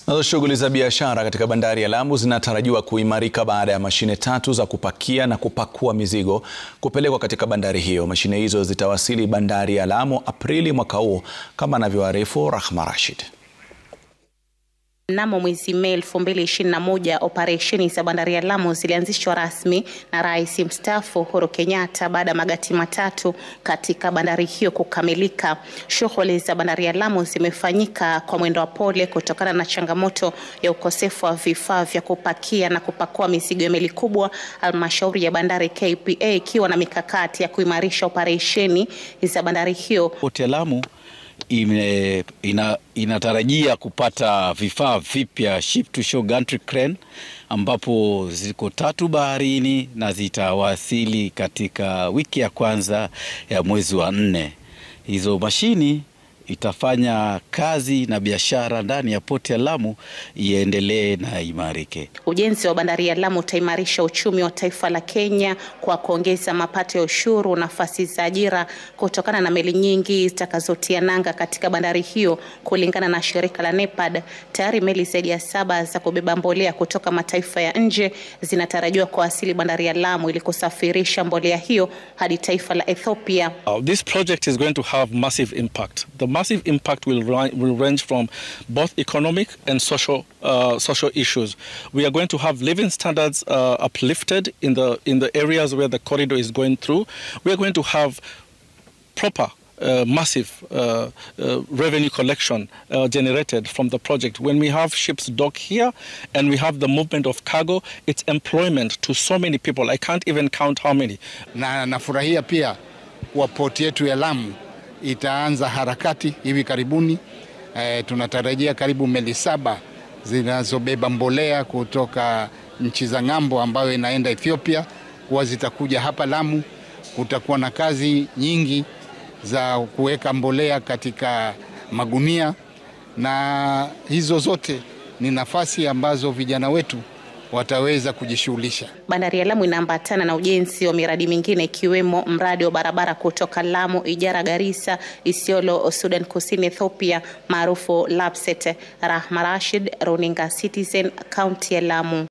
Nazo shughuli za biashara katika bandari ya Lamu zinatarajiwa kuimarika baada ya mashine tatu za kupakia na kupakua mizigo kupelekwa katika bandari hiyo. Mashine hizo zitawasili bandari ya Lamu Aprili mwaka huu kama anavyoarifu Rahma Rashid. Mnamo mwezi Mei 2021 operesheni za bandari ya Lamu zilianzishwa rasmi na Rais mstaafu Uhuru Kenyatta baada ya magati matatu katika bandari hiyo kukamilika. Shughuli za bandari ya Lamu zimefanyika kwa mwendo wa pole kutokana na changamoto ya ukosefu wa vifaa vya kupakia na kupakua mizigo ya meli kubwa. Halmashauri ya bandari KPA ikiwa na mikakati ya kuimarisha operesheni za bandari hiyo. Poti ya Lamu ime, ina, inatarajia kupata vifaa vipya ship to shore gantry crane ambapo ziko tatu baharini na zitawasili katika wiki ya kwanza ya mwezi wa nne. Hizo mashini itafanya kazi na biashara ndani ya poti ya Lamu iendelee na imarike. Ujenzi wa bandari ya Lamu utaimarisha uchumi wa taifa la Kenya kwa kuongeza mapato ya ushuru, nafasi za ajira kutokana na meli nyingi zitakazotia nanga katika bandari hiyo. Kulingana na shirika la NEPAD, tayari meli zaidi ya saba za kubeba mbolea kutoka mataifa ya nje zinatarajiwa kuwasili bandari ya Lamu ili kusafirisha mbolea hiyo hadi taifa la Ethiopia. Uh, this project is going to have massive impact. The massive impact will, will range from both economic and social uh, social issues. We are going to have living standards uh, uplifted in the in the areas where the corridor is going through. We are going to have proper uh, massive uh, uh, revenue collection uh, generated from the project. When we have ships dock here and we have the movement of cargo, it's employment to so many people. I can't even count how many. Na nafurahia pia kuwa poti yetu ya Lamu itaanza harakati hivi karibuni. E, tunatarajia karibu meli saba zinazobeba mbolea kutoka nchi za ng'ambo ambayo inaenda Ethiopia kuwa zitakuja hapa Lamu. Kutakuwa na kazi nyingi za kuweka mbolea katika magunia, na hizo zote ni nafasi ambazo vijana wetu wataweza kujishughulisha. Bandari ya Lamu inaambatana na ujenzi wa miradi mingine ikiwemo mradi wa barabara kutoka Lamu Ijara Garissa Isiolo Sudan Kusini Ethiopia maarufu Lapset. Rahma Rashid, Runinga Citizen, kaunti ya Lamu.